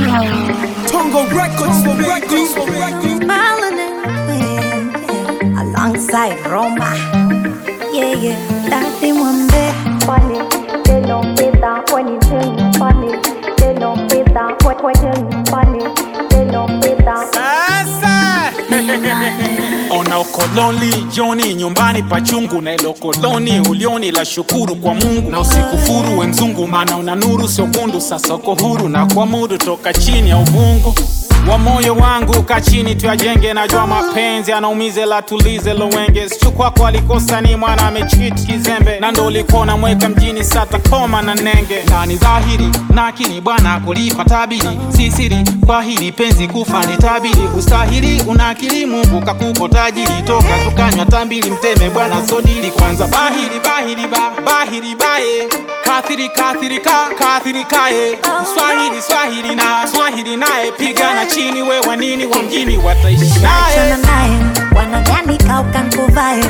Tongo Records for Records for Records. Melanin Queen, yeah. alongside Roma. Yeah, yeah, Daddy Mwambe. funny. They don't fit that when you turn funny. They don't fit that when when you funny. They don't fit that. Sasa ona ukoloni joni nyumbani pachungu na ilo koloni ulioni la shukuru kwa Mungu na usikufuru we mzungu, maana una nuru sio kundu. Sasa uko huru na kuamudu toka chini ya uvungu wa moyo wangu ka chini tuyajenge, najua mapenzi anaumize la tulize lowenge sichukwako alikosa ni mwana amechit kizembe na ndo ulikuwa unamweka mjini sata koma na nenge na ni dhahiri nakini bwana kulipa tabiri si siri kwa hili penzi kufa ni tabiri ustahili una akili Mungu kakupo tajiri toka tukanywa tambili mteme bwana sodili kwanza bahiri bahiri ba bahiri baye kathiri kathiri ka kathiri kaye swahili swahili na swahili naye pigana chini we wanini wa mjini wataishi naye Achana naye, wanadhani kauka nkuvae.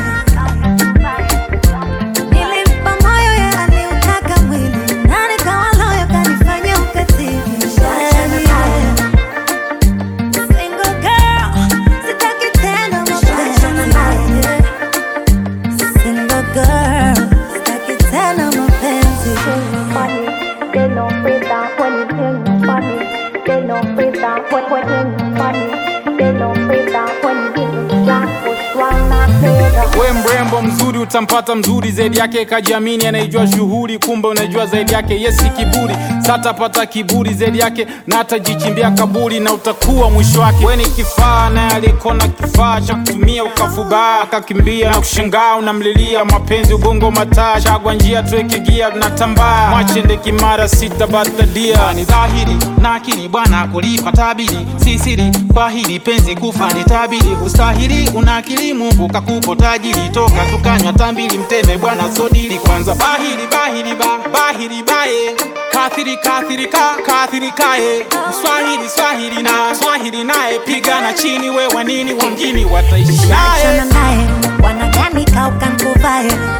Nilimpa moyo ye aliutaka mwili, na nikawa loyo kanifanya ukatili. Achana naye. Single girl, sitaki tena mapenzi. Single girl, sitaki tena mapenzi. funny. They don't fit that when you turn funny. They don't fit that when when you funny. They don't fit that when you get black push one not better. we mrembo mzuri utampata mzuri zaidi yake kajiamini anaijua shughuli kumbe unajua zaidi yake yesi kiburi satapata kiburi zaidi yake na atajichimbia kaburi na utakuwa mwisho wake we ni kifaa naye alikona kifaa cha kutumia ukafubaa akakimbia na kushangaa unamlilia mapenzi ubongo mataa chagwa njia tuweke gia na tambaa mwachende kimara sita batadia ni dhahiri na akili bwana kulipa tabiri si siri kwa hili penzi kufa ni tabiri ustahili una akili Mungu kakupo tajiri toka tukanywa tambili mteme bwana sodili kwanza bahiri bahiri ba bahiri baye kathiri kathiri ka kathiri kaye swahili swahili na swahili naye pigana chini we wanini wa mjini wataishi naye Achana naye, wanadhani kauka nkuvae.